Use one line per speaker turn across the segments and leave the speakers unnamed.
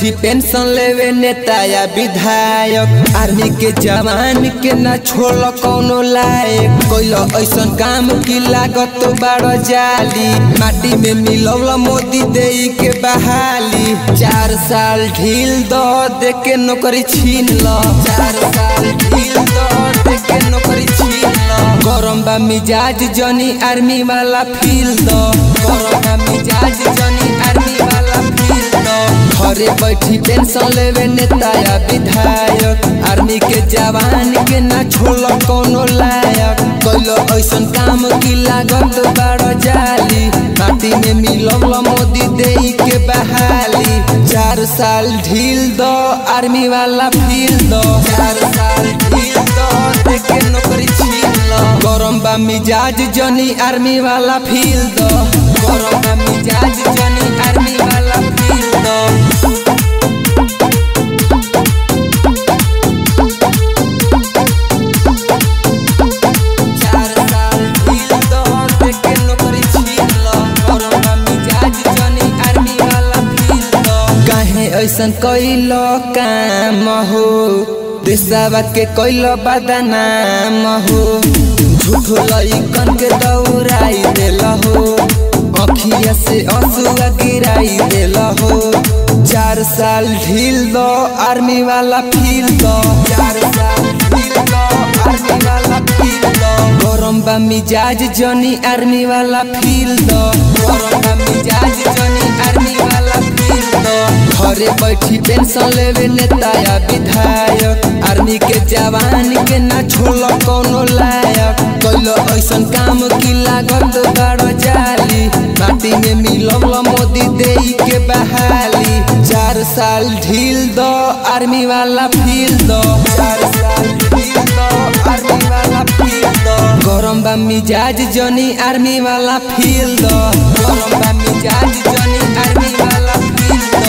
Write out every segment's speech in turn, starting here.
बैठी पेंशन लेवे नेता या विधायक आर्मी के जवान के ना छोड़ कौनो लायक कोइल ऐसन काम की लागत तो बड़ जाली माटी में मिलौल मोदी दे के बहाली चार साल ढील दो दे के नौकरी छीन लो चार साल ढील दो दे के नौकरी छीन लो गरम बा मिजाज जनी आर्मी वाला फील दो गरम बा मिजाज जनी आर्मी वाला फील दो घरे बैठी पेंशन लेवे नेता या विधायक आर्मी के जवान के ना छोड़ कौनो लायक कैलो ऐसन काम की लागत बड़ जाली माटी में मिलल मोदी दे के बहाली चार साल ढील दो आर्मी वाला फील दो चार साल ढील दो दे के नौकरी छीन लो गरम बा मिजाज जनी आर्मी वाला फील दो गरम बा मिजाज जनी आर्मी वाला फील दो चार साल ढील दो दे के नौकरी छीन लो गरम बा मिजाज जनी आर्मी वाला फील दो काहे ऐसन कैलो काम हो देशवा के कैलो बदनाम हो झूठो लइकन के दौड़ाई देल हो अखिया से आंसुआ गिराई देल हो चार साल ढील दो आर्मी वाला फील दो चार साल ढील दो आर्मी वाला फील दो गरम बा मिजाज जनी आर्मी वाला फील दो गरम बा मिजाज जनी आर्मी वाला फील दो घरे बैठी पेंशन लेवे नेता या विधायक आर्मी के जवान के ना छोड़ कौनो लायक कैलो ऐसन काम की लागत बड़ जाली माटी में मिलल मोदी दे के बहाली चार साल ढील दो आर्मी वाला फील दो चार साल ढील दो आर्मी वाला फील दो गरम बा मिजाज जनी आर्मी वाला फील दो गरम बा मिजाज जनी आर्मी वाला फील दो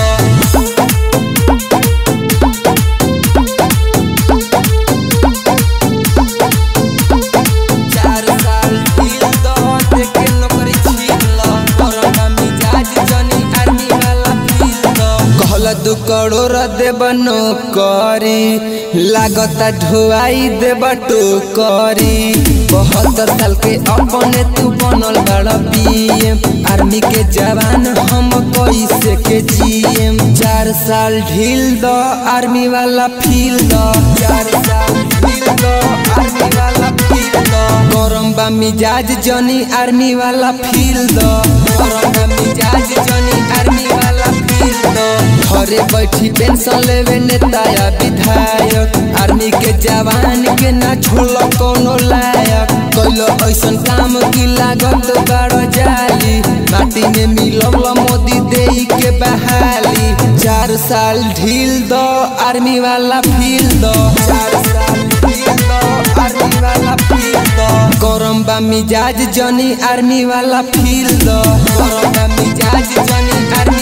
चार साल ढील दो दे के नौकरी छीन लो गरम बा मिजाज जनी आर्मी वाला फील दो कहल दू करोड़ देब नौकरी लागता ढुआई देब टोकरी बहत्तर साल के अपने तू बनल बड़ पीएम आर्मी के जवान हम कैसे के जीएम चार साल ढील दो आर्मी वाला फील दो चार साल ढील दो आर्मी वाला फील दो गरम बा मिजाज जनी आर्मी वाला फील दो गरम बा मिजाज जनी आर्मी वाला फील दो घरे बैठी पेंशन लेवे नेता या विधायक आर्मी के जवान के ना छोड़ कौनो लायक कैलो ऐसन काम की लागत बड़ जाली माटी में मिलल मोदी दे के बहाली चार साल ढील दो आर्मी वाला फील दो चार साल ढील दो आर्मी वाला फील दो गरम बा मिजाज जनी आर्मी वाला फील दो गरम बा मिजाज जनी आर्मी